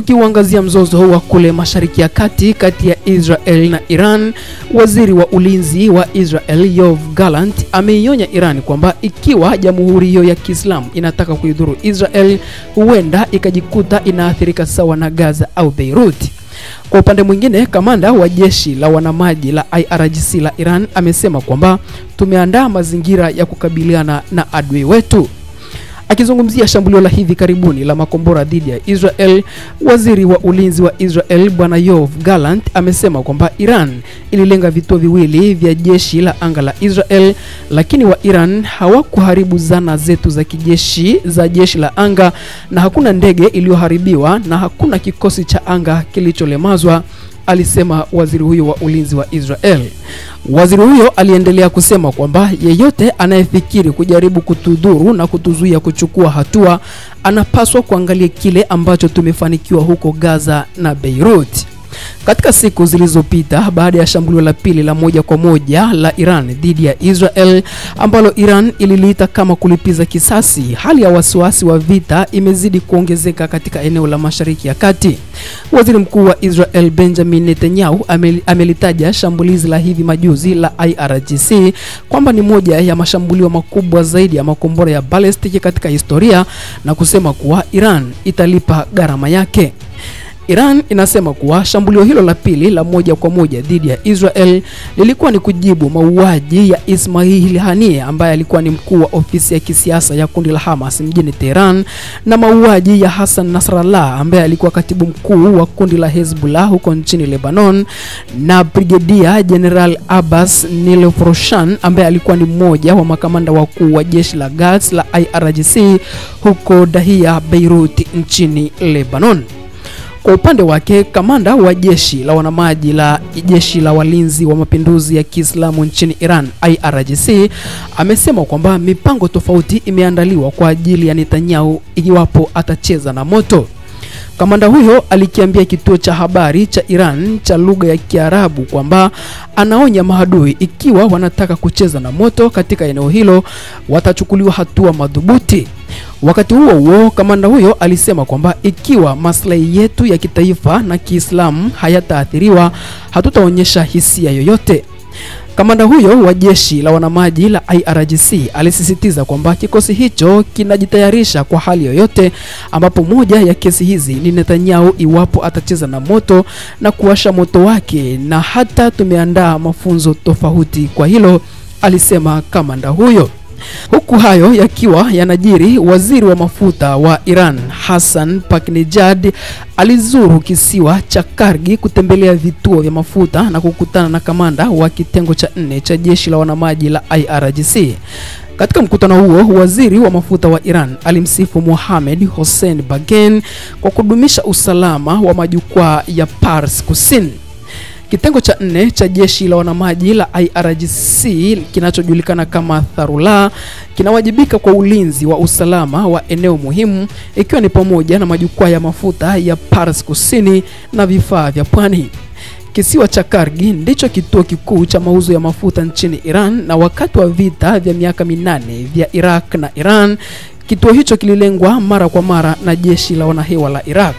Tukiuangazia mzozo wa kule Mashariki ya Kati kati ya Israel na Iran, waziri wa ulinzi wa Israel Yoav Gallant ameionya Iran kwamba ikiwa jamhuri hiyo ya Kiislamu inataka kuidhuru Israel, huenda ikajikuta inaathirika sawa na Gaza au Beirut. Kwa upande mwingine, kamanda wa jeshi la wanamaji la IRGC la Iran amesema kwamba tumeandaa mazingira ya kukabiliana na adui wetu. Akizungumzia shambulio la hivi karibuni la makombora dhidi ya Israel, waziri wa ulinzi wa Israel Bwana Yoav Gallant amesema kwamba Iran ililenga vituo viwili vya jeshi la anga la Israel, lakini wa Iran hawakuharibu zana zetu za kijeshi za jeshi la anga, na hakuna ndege iliyoharibiwa na hakuna kikosi cha anga kilicholemazwa alisema waziri huyo wa ulinzi wa Israel. Waziri huyo aliendelea kusema kwamba yeyote anayefikiri kujaribu kutudhuru na kutuzuia kuchukua hatua anapaswa kuangalia kile ambacho tumefanikiwa huko Gaza na Beirut. Katika siku zilizopita baada ya shambulio la pili la moja kwa moja la Iran dhidi ya Israel ambalo Iran ililiita kama kulipiza kisasi, hali ya wasiwasi wa vita imezidi kuongezeka katika eneo la Mashariki ya Kati. Waziri Mkuu wa Israel Benjamin Netanyahu amelitaja shambulizi la hivi majuzi la IRGC kwamba ni moja ya mashambulio makubwa zaidi ya makombora ya balistiki katika historia na kusema kuwa Iran italipa gharama yake. Iran inasema kuwa shambulio hilo la pili la moja kwa moja dhidi ya Israel lilikuwa ni kujibu mauaji ya Ismail Haniyeh ambaye alikuwa ni mkuu wa ofisi ya kisiasa ya kundi la Hamas mjini Tehran na mauaji ya Hassan Nasrallah ambaye alikuwa katibu mkuu wa kundi la Hezbollah huko nchini Lebanon na Brigedia General Abbas Nilofroshan ambaye alikuwa ni mmoja wa makamanda wakuu wa jeshi la Quds la IRGC huko Dahia, Beirut nchini Lebanon. Kwa upande wake kamanda wa jeshi la wanamaji la jeshi la walinzi wa mapinduzi ya Kiislamu nchini Iran IRGC amesema kwamba mipango tofauti imeandaliwa kwa ajili ya Netanyahu iwapo atacheza na moto. Kamanda huyo alikiambia kituo cha habari cha Iran cha lugha ya Kiarabu kwamba anaonya maadui ikiwa wanataka kucheza na moto katika eneo hilo watachukuliwa hatua madhubuti. Wakati huo huo, kamanda huyo alisema kwamba ikiwa maslahi yetu ya kitaifa na Kiislamu hayataathiriwa, hatutaonyesha hisia yoyote. Kamanda huyo wa jeshi la wanamaji la IRGC alisisitiza kwamba kikosi hicho kinajitayarisha kwa hali yoyote, ambapo moja ya kesi hizi ni Netanyahu iwapo atacheza na moto na kuwasha moto wake, na hata tumeandaa mafunzo tofauti kwa hilo, alisema kamanda huyo. Huku hayo yakiwa yanajiri, waziri wa mafuta wa Iran Hassan Paknejad alizuru kisiwa cha Kargi kutembelea vituo vya mafuta na kukutana na kamanda wa kitengo cha nne cha jeshi la wanamaji la IRGC. Katika mkutano huo, waziri wa mafuta wa Iran alimsifu Mohamed Hossein Bagen kwa kudumisha usalama wa majukwaa ya Pars Kusini. Kitengo cha nne cha jeshi la wanamaji la IRGC kinachojulikana kama Tharula kinawajibika kwa ulinzi wa usalama wa eneo muhimu ikiwa ni pamoja na majukwaa ya mafuta ya Pars Kusini na vifaa vya pwani. Kisiwa cha Kargi ndicho kituo kikuu cha mauzo ya mafuta nchini Iran, na wakati wa vita vya miaka minane vya Iraq na Iran, kituo hicho kililengwa mara kwa mara na jeshi la wanahewa la Iraq.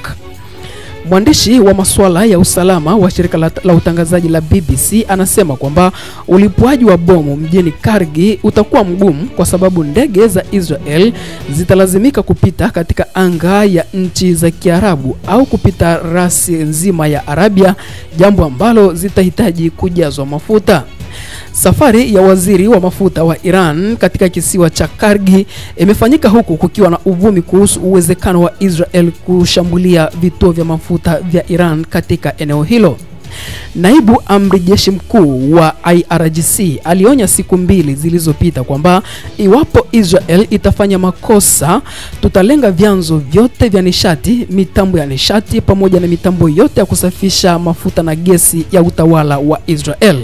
Mwandishi wa masuala ya usalama wa shirika la, la utangazaji la BBC anasema kwamba ulipuaji wa bomu mjini Kargi utakuwa mgumu kwa sababu ndege za Israel zitalazimika kupita katika anga ya nchi za Kiarabu au kupita rasi nzima ya Arabia, jambo ambalo zitahitaji kujazwa mafuta. Safari ya waziri wa mafuta wa Iran katika kisiwa cha Kargi imefanyika huku kukiwa na uvumi kuhusu uwezekano wa Israel kushambulia vituo vya mafuta vya Iran katika eneo hilo. Naibu amri jeshi mkuu wa IRGC alionya siku mbili zilizopita kwamba iwapo Israel itafanya makosa, tutalenga vyanzo vyote vya nishati, mitambo ya nishati pamoja na mitambo yote ya kusafisha mafuta na gesi ya utawala wa Israel.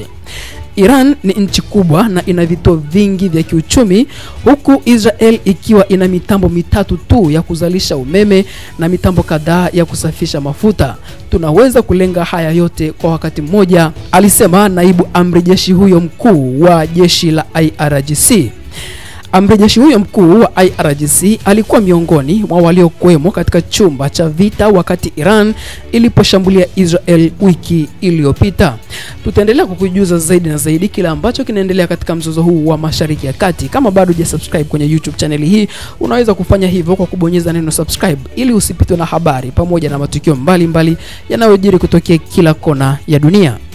Iran ni nchi kubwa na ina vituo vingi vya kiuchumi huku Israel ikiwa ina mitambo mitatu tu ya kuzalisha umeme na mitambo kadhaa ya kusafisha mafuta. Tunaweza kulenga haya yote kwa wakati mmoja, alisema naibu amri jeshi huyo mkuu wa jeshi la IRGC. Amri jeshi huyo mkuu wa IRGC alikuwa miongoni mwa waliokuwemo katika chumba cha vita wakati Iran iliposhambulia Israel wiki iliyopita. Tutaendelea kukujuza zaidi na zaidi kile ambacho kinaendelea katika mzozo huu wa Mashariki ya Kati. Kama bado hujasubscribe kwenye YouTube channel hii, unaweza kufanya hivyo kwa kubonyeza neno subscribe ili usipitwe na habari pamoja na matukio mbalimbali yanayojiri kutokea kila kona ya dunia.